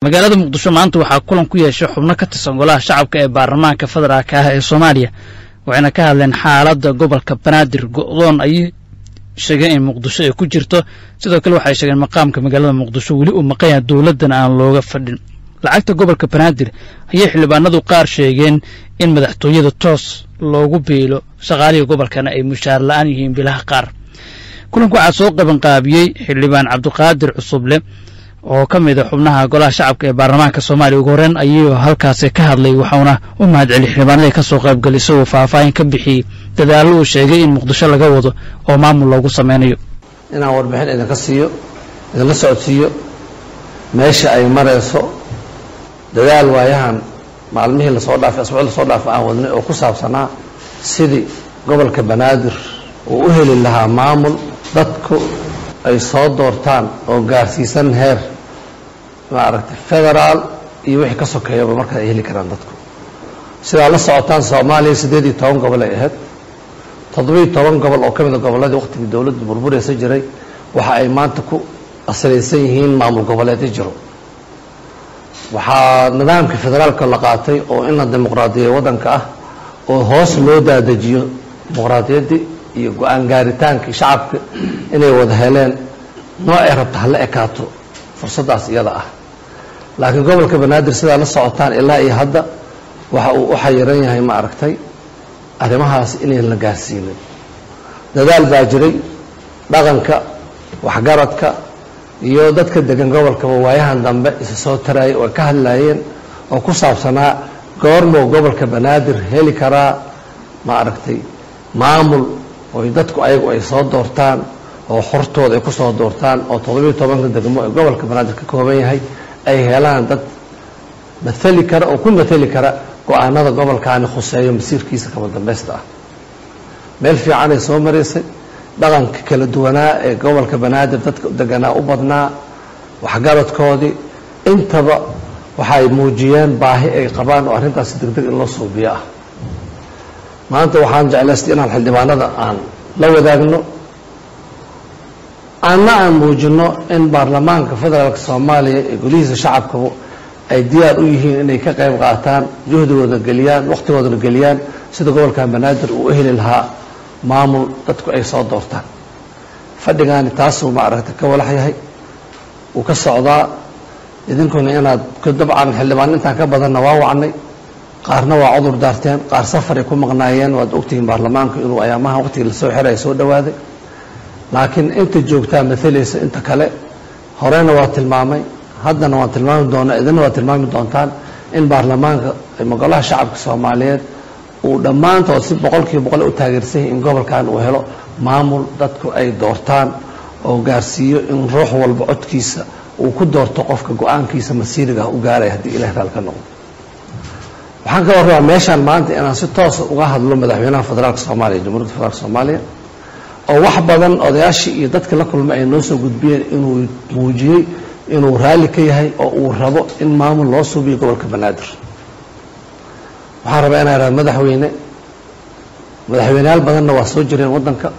magaalada muqdisho maanta waxaa kulan ku yeeshay xubno ka tirsan golaha shacabka ee baarlamaanka federaalka ah ee soomaaliya waxayna ka hadleen xaaladda gobolka banaadir go'doon ayay sheegeen in muqdisho ay ku jirto sidoo kale waxay sheegeen maqaamka magaalada muqdisho weli uu maqan yahay dowladdan aan looga fadhin lacagta gobolka banaadir ayay xildhibaanadu qaar sheegeen in madaxtooyada toos loogu biilo shaqaalihii gobolkana ay mushaar la'aan yihiin bilaha qaar kulanka waxaa soo qabanqaabiyey xildhibaan cabdiqaadir cusuble oo ka mid a xubnaha golaha shacabka ee baarlamaanka soomaaliya ugu horreyn ayuu halkaasi ka hadlay waxauna u mahadceliyey xildhibaanadii ka soo qaybgalay isagoo faahfaahin ka bixiyey dadaallo uu sheegay in muqdisho laga wado oo maamul loogu sameynayo inaan warbixin idinka siiyo idinla socodsiiyo meesha ay marayso dadaal waayahan maalmihii lasoo dhaafay asbuuc lasoo dhaafay aan wadnay oo ku saabsanaa sidii gobolka banaadir uu u heli lahaa maamul dadku ay soo doortaan oo gaarsiisan heer maaragtay federaal iyo wixii ka sokeeyaba markaa ay heli karaan dadku sidaa la socotaan soomaaliya siddeed iyo toban gobol ay ahayd toddobiiyo toban gobol oo ka mida gobolladii waqtigii dowladdu burburaysa jiray waxa ay maanta ku asalaysan yihiin maamul goboleedyo jiro waxaa nidaamkii federaalka la qaatay oo in la dimuqraadiya waddanka ah oo hoos loo daadajiyo dimuqraadiyaddii iyo go-aan gaaritaankii shacabka inay wada heleen noo ay rabta hala ekaato fursaddaas iyada ah laakiin gobolka banaadir sidaa la socotaan ilaa iyo hadda waxa uu u xayiran yahay ma aragtay arrimahaas inayn la gaarsiinin dadaal baa jiray dhaqanka waxgaradka iyo dadka degan gobolkaba waayahan dambe isa soo taraayay oo ay ka hadlaayeen oo ku saabsanaa goormoo gobolka banaadir heli karaa ma aragtay maamul oy dadku ayagu ay soo doortaan oo xortooda ay ku soo doortaan oo toddobiiyo tobanka degmo ee gobolka banaadir ka kooban yahay ay helaan dad maali kara oo ku matali kara go-aanada gobolkaani khuseeyo masiirkiisa kama dambaysta ah meel fiicanay soo maraysay dhaqanka kala duwanaa ee gobolka banaadir dadka deganaa u badnaa waxgaradkoodii intaba waxay muujiyeen baahi ay qabaan oo arrintaasi degdeg in loo suubiyo ah maanta waxaan jeclaystay inaan xildhibaanada aan la wadaagno anna aan muujino in baarlamaanka federaalka soomaaliya ee golihiisa shacabkabu ay diyaar u yihiin inay ka qayb qaataan juhdigooda geliyaan wakhtigoodana geliyaan sida gobolkan banaadir uu u heli lahaa maamul dadku ay soo doortaan fadhigaani taasuu ma aragta ka walax yahay uu ka socdaa idinkuna inaad dabcan xildhibaan intaan ka badanna waa wacnay qaarna waa cudur daarteen qaar safaray ku maqnaayeen waad ogtihiin baarlamaanku inuu ayaamaha waqtigii lasoo xiray soo dhowaaday laakiin inta joogtaa maalaysa inta kale horeyna waa tilmaamay haddana waan tilmaami doonaa idina waa tilmaami doontaan in baarlamaanka golaha shacabka soomaaliyeed uu dhammaantood si boqolkiiba boqol u taageersan yahay in gobolkan uu helo maamul dadku ay doortaan oo gaarsiiyo in ruux walba codkiisa uu ku doorto qofka go-aankiisa masiiriga u gaaraya haddii ilahay raal ka noqdo waxaan ka warrabaa meeshaan maanta inaan si toosa uga hadlo madaxweynaha federaalka soomaaliya jamhuiyadda federaalka soomaaliya oo wax badan odayaashii iyo dadka la kulmay ay noo soo gudbiyeen inuu muujiyey inuu raalli ka yahay oo uu rabo in maamul loo suubiyo gobolka banaadir waxaan rabaa inaan raha madaxweyne madaxweyneyaal badanna waa soo jireen waddanka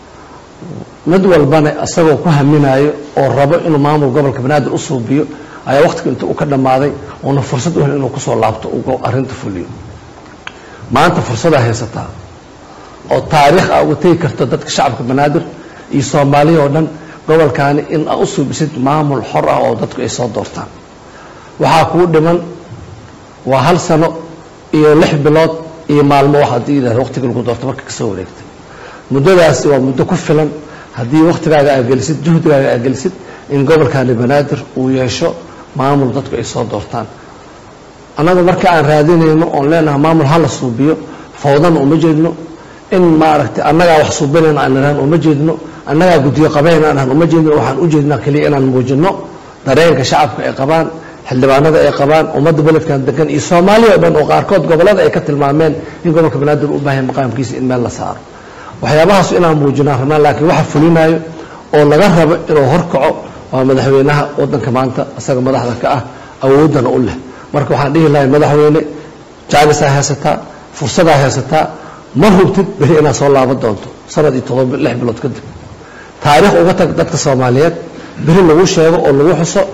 mid walbana isagoo ku haminaayo oo rabo inuu maamul gobolka banaadir u suubiyo ayaa waqtiga inta uu ka dhammaaday uuna fursad u hel inuu kusoo laabto uu arrinta fuliyo maanta fursadaa haysataa oo taariikh a uga tegi karto dadka shacabka banaadir iyo soomaaliya oo dhan gobolkaani in aa u suubisid maamul xor ah oo dadku ay soo doortaan waxaa kuu dhiman waa hal sano iyo lix bilood iyo maalmo wax haddii yidhahda waqtiga lagu doorto marka kasoo wareegtay muddadaasi waa muddo ku filan haddii waqtigaaga aa gelisid juhdigaaga aa gelisid in gobolkaani banaadir uu yeesho maamul dadku ay soo doortaan annaga marka aan raadinayno oon leenahay maamul hala suubiyo fawdana uma jeedno in maaragtay annagaa wax suubinayna aan idhahan uma jeedno annagaa guddiyo qabayna aan uma jeedno waxaan u jeednaa keliya inaan muujino dareenka shacabka ay qabaan xildhibaanada ay qabaan ummadda beledkan degan iyo soomaaliya o dhan oo qaarkood gobollada ay ka tilmaameen in gobolka banaadir u baahaya maqaamkiisa in meel la saaro waxyaabahaas inaan muujinaan rabnaan laakiin waxa fulinayo oo laga rabo inuu horkaco waa madaxweynaha waddanka maanta isaga madaxda ka ah awooddana u leh marka waxaan dhihi lahay madaxweyne jaanisaa haysataa fursadaa haysataa ma hubtid beri inaad soo laaban doonto sanad iyo todoba lix bilood kadib taariikh uga tag dadka soomaaliyeed beri lagu sheego oo lagu xuso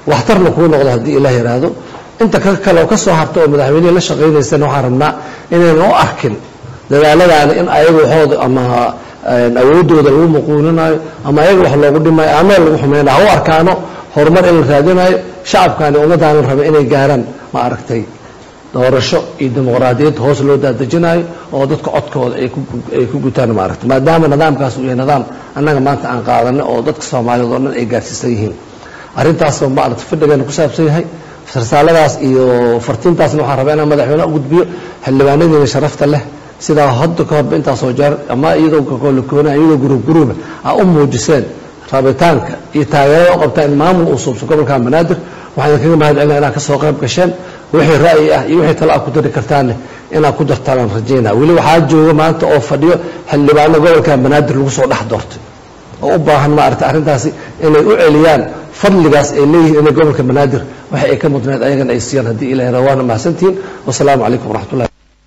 waxtarna kuu noqdo haddii ilaah yidhaahdo inta ka kale oo ka soo harta oo madaxweynihii la shaqaynaysana waxaan rabnaa inaynan u arkin dadaaladaani in ayaga waxooda ama awoodooda lagu muquuninayo ama ayaga wax loogu dhimayo ama lagu xumaynayo ha u arkaano horumar in la raadinayo shacabkani ummaddaana raba inay gaaraan ma aragtay doorasho iyo dimuqraadiyad hoos loo daadejinayo oo dadka codkooda ay ku gutaan maaragtay maadaama nidaamkaas uu yahay nidaam annaga maanta aan qaadanay oo dadka soomaaliyeed oo dhan ay gaarsiisan yihiin arrintaasoo maaragtay fadhigeena ku saabsan yahay risaaladaas iyo fartiintaasna waxaan rabaa inaan madaxweyne u gudbiyo xildhibaanadiina sharafta leh sidaa hadda ka horba intaasoo jeer ama iyadoo kakolakoona iyadoo guruub guruuba aa u muujiseen rabitaanka iyo taageerada u qabtaa in maamul uu suubso gobolka banaadir waxaan idinkaga mahad celina inaad ka soo qayb gasheen wixii ra'yi ah iyo wixii tale aad ku dari kartaanne inaad ku dartaan aan rajaynaa weli waxaa jooga maanta oo fadhiyo xildhibaano gobolka banaadir lagu soo dhex doortay oo u baahan maaragtay arrintaasi inay u celiyaan fadligaas ay leeyihiin inay gobolka banaadir waxa ay ka mudnayd ayagana ay siiyaan haddii ilahay raa waana mahadsantihiin wasalaamu calaykum waraxmatullahi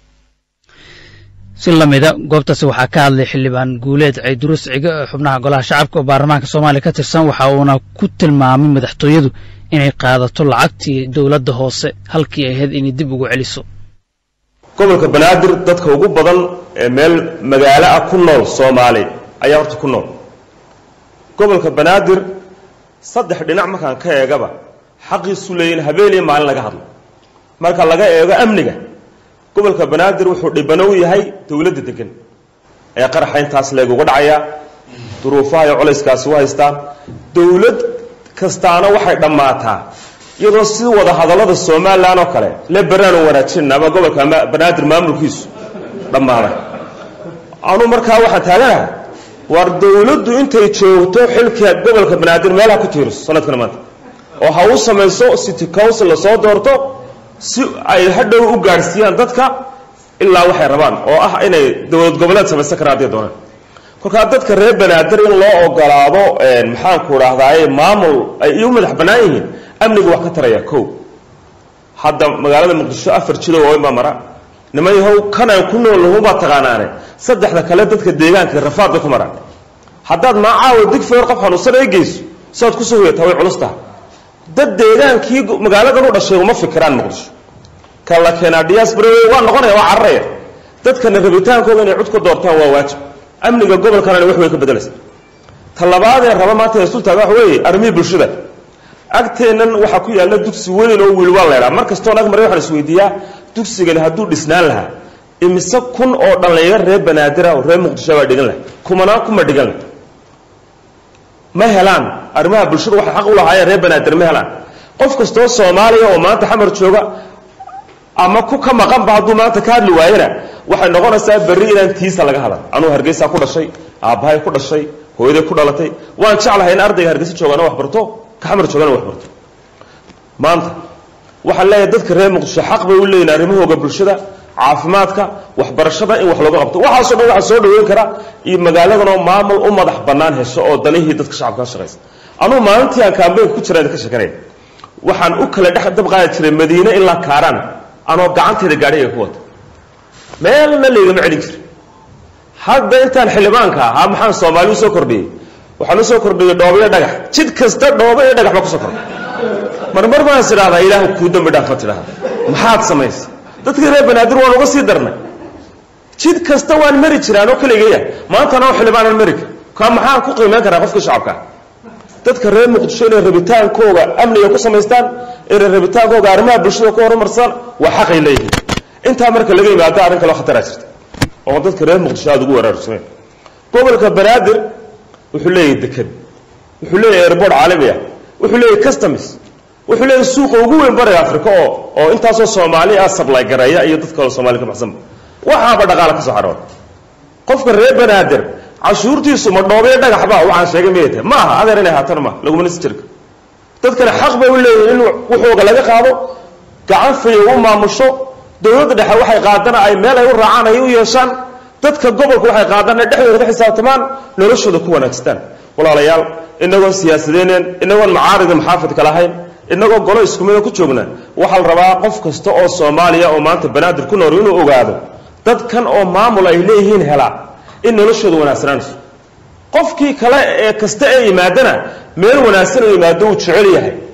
si lamida goobtaasi waxaa ka hadlay xildhibaan guuleed ciidurus cige oo xubnaha golaha shacabka oo baarlamaanka soomaaliya ka tirsan waxa uuna ku tilmaamay madaxtooyadu inay qaadato lacagtii dowladda hoose halkii ay ahayd inay dib ugu celiso gobolka banaadir dadka ugu badan ee meel magaalo ah ku nool soomaali ayaa horta ku nool gobolka banaadir saddex dhinac markaan ka eegaba xaqiisu leeyihin habeen iyo maalin laga hadlo marka laga eego amniga gobolka banaadir wuxuu dhibano u yahay dowladda degan ee qaraxa intaas leeguga dhacaya duruufaha iyo culayskaasi u haystaan dowlad kastaana waxay dhammaataa iyadoo si wada hadallada somalilan oo kale le beraanu wanaajin ama gobolka banaadir maamulkiisu dhammaaday anu markaa waxaan taaganaha war dowladdu intay joogto xilka gobolka banaadir meelaha ku tiiriso sanadkan maanta oo ha u samayso city council lasoo doorto si ay hadhow u gaadhsiiyaan dadka ilaa waxay rabaan oo ah inay dowlad goboleed samaysan karaan hadday doonaan kolkaa dadka reer banaadir in loo ogolaado maxaanku dhahdaay maamul ay iu madax bannaan yihiin amniga wax ka taraya ko hadda magaalada muqdisho afar jilo waaweyn baa mara niman yahow kanaan ku nool lahunbaa taqaanaane saddexda kale dadka deegaanka rafaad bay ku maraan haddaad maacaawa digfeer qof xanuunsan ay geyso siaad kusoo hoyataa way culus taha dad deegaankii magaaladan u dhashay uma fikiraan muqdisho ka la keenaa diaspora waa noqonaya waa cararaya dadkana rabitaankooda inay cud ka doortaan waa waajib amniga gobolkanana wax way ka bedelaysa ta labaadee raba maanta ee sultaaga waxa weeye armihii bulshada agteennan waxaa ku yaalla dugsi weyn oo wiil waa laydhaa mar kastoon ag maray waxaan isweydiiyaa dugsigani hadduu dhisnaan lahaa imise kun oo dhallinyaro reer banaadira oo reer muqdisho baa dhigan laha kumanaan kuma dhigan lah ma helaan arrimaha bulshada waxay xaq u lahaayeen reer banaadir ma helaan qof kastoo soomaaliya oo maanta xamar jooga ama ku ka maqanba hadduu maanta ka hadli waayena waxay noqonaysaa berri inaan tiisa laga hadal anuu hargeysaa ku dhashay aabbahay ku dhashay hooyaday ku dhalatay waan jeclahay in ardayga hargeysa joogana wax barto ka xamar joogana wax barto maanta waxaan leeyahay dadka reer muqdisho xaq bay u leeyihin arrimahooga bulshada caafimaadka waxbarashada in wax looga qabto waxaasoo dhan waxaa soo dhaweyn kara iyo magaaladanoo maamul u madax bannaan hesho oo danihii dadka shacabka ka shaqaysa anugu maalintii aan kaambeynka ku jira ka sheekanaya waxaan u kala dhex dab qaadi jiray madiine ilaa kaaraan anoo gacanteeda gaadhiga ku wata meelna laygama celin jira hadda intaan xildhibaanka ahaa maxaan soomaali usoo kordhiyey waxaan usoo kordhiyey dhoobo iyo dhagax jid kasta dhoobo iyo dhagax baa kusoo kordhay marmar baan is idhahdaa ilaahu kuu dambi dhaafa tidhahda maxaad samaysa dadkii reer banaadir waan uga sii darnay jid kasta waan mari jiraan oo kaligaya maantana oo xildhibaanan mari kar kaa maxaan ku qiimeyn karaa qofkii shacabkaa dadka reer muqdisho inay rabitaankooga amniga ku samaystaan inay rabitaankooga arrimaha bulshada ku horumarsaan waa xaqay leeyihiin intaa marka laga yimaado arrin kaloo khataraa jirta oo dadka reer muqdisho aada ugu waraarsameen gobolka banaadir wuxuu leeyahay deked wuxuu leeyahay airboort caalami ah wuxuu leeyahay customs wuxuu leeyahay suuqa ugu weyn bariga africa oo oo intaasoo soomaali ah sablay gareeya iyo dad kaloo soomaali ka baxsanba waxaaba dhaqaala ka soo xarooda qofka reer banaadir cashuurtiisu ma dhoobiyo dhagaxba waxaan sheegay miyay tahay ma aha adeer inay haatana ma laguma nisi jirka dadkana xaq bay u leeyihin in wuxuuga laga qaado gacan fayo u maamusho dowladda dhexe waxay qaadana ay meel ay u raacaan ay u yeeshaan dadka gobolka waxay qaadaan ay dhexdooda ka xisaabtamaan noloshooda ku wanaagstaan walaalayaal inagoon siyaasadeyneen inagoon macaarida maxaafidka lahayn inagoo golo iskumida ku joogna waxaa la rabaa qof kasta oo soomaaliya oo maanta banaadir ku nool inuu ogaado dadkan oo maamul ay leeyihiin helaa in noloshooda wanaagsanaanayso qofkii kale ee kasta ee yimaadana meel wanaagsan oo yimaado uu jecel yahay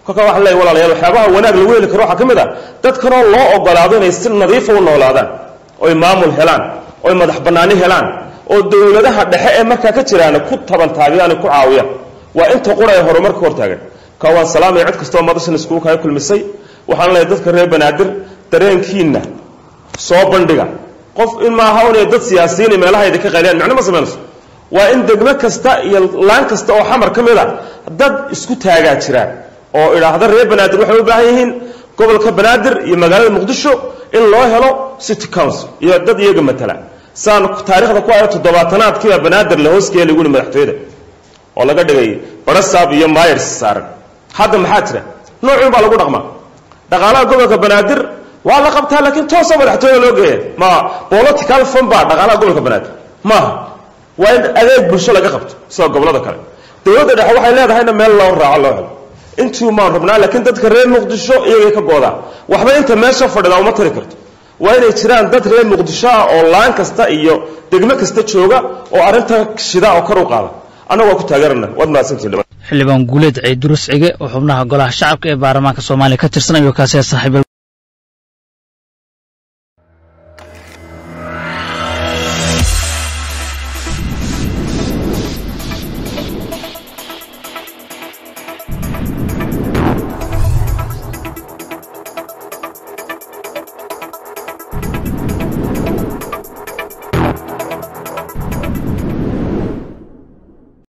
kolkaa waxaan leeyahy walaalayaal waxyaabaha wanaag lagu heli karo waxaa ka mid ah dadkanoo loo ogolaado inay si nadiifa u noolaadaan oy maamul helaan oy madax bannaani helaan oo dowladaha dhexe ee markaa ka jiraana ku tabantaabiyaani ku caawiyaan waa inta qura ee horumarka hortaagan ka waan salaamaya cid kastoo madashan iskugu kaga kulmisay waxaan leeyahay dadka reer banaadir dareenkiinna soo bandhiga qof in maaha unay dad siyaasiyiin meelahayda ka qayliyaan macno ma samaynayso waa in degmo kasta iyo laan kasta oo xamar ka mid a dad isku taagaa jiraan oo idhaahda reer banaadir waxay u baahan yihiin gobolka banaadir iyo magaalada muqdisho in loo helo city council iyo dad iyaga matala saan taarikhda ku ayo toddobaatanaadkiibaa banaadir la hoosgeeya lagu yihi madaxtooyada oo laga dhigay barasaab iyo myers saaran hadda maxaa jira noocun baa lagu dhaqmaa dhaqaalaha gobolka banaadir waa la qabtaa laakiin toosoo madaxtooyada loo geeya ma political fund baa dhaqaalaha gobolka banaadir maaha waa in adeeg bulsho laga qabto sida gobolada kale dowladda dhexe waxay leedahayna meel loo raaco loo helo intuu maan rabnaa laakiin dadka reer muqdisho iyagay ka goodaa waxba inta meesha fadhida uma tari karto waa inay jiraan dad reer muqdisho ah oo laan kasta iyo degmo kasta jooga oo arrinta shida oo kor u qaada annagu waa ku taageerana waad mahadsantihin xildhibaan guuleed ciidurus cige oo xubnaha golaha shacabka ee baarlamaanka soomaaliya ka tirsan ayuu kaasee saaxiiba